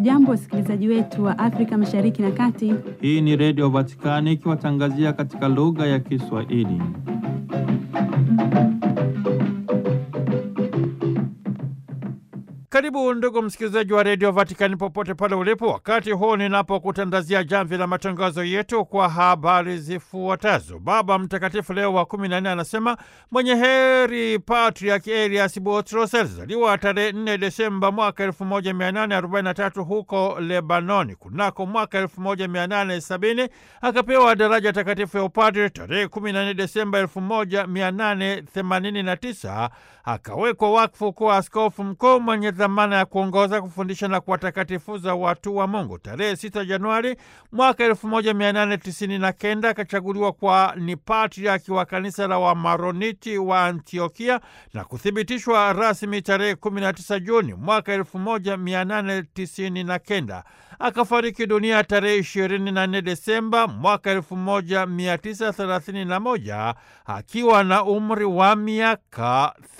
Hamjambo, wasikilizaji wetu wa Afrika Mashariki na Kati. Hii ni Redio Vatikani ikiwatangazia katika lugha ya Kiswahili. Karibu ndugu msikilizaji wa redio Vatikani popote pale ulipo, wakati huu ninapokutandazia jamvi la matangazo yetu kwa habari zifuatazo. Baba Mtakatifu Leo wa kumi na nne anasema mwenye heri Patriak Elias Botros alizaliwa tarehe 4 Desemba mwaka 1843 huko Lebanoni. Kunako mwaka 1870 akapewa daraja takatifu ya upadre. Tarehe 14 Desemba 1889 akawekwa wakfu kuwa askofu mkuu mwenye dhamana ya kuongoza, kufundisha na kuwatakatifuza watu wa Mungu. Tarehe 6 Januari mwaka 1899 akachaguliwa kwa ni patriaki wa kanisa la Wamaroniti wa Antiokia na kuthibitishwa rasmi tarehe 19 Juni mwaka 1899. Akafariki dunia tarehe 24 Desemba mwaka 1931 akiwa na umri wa miaka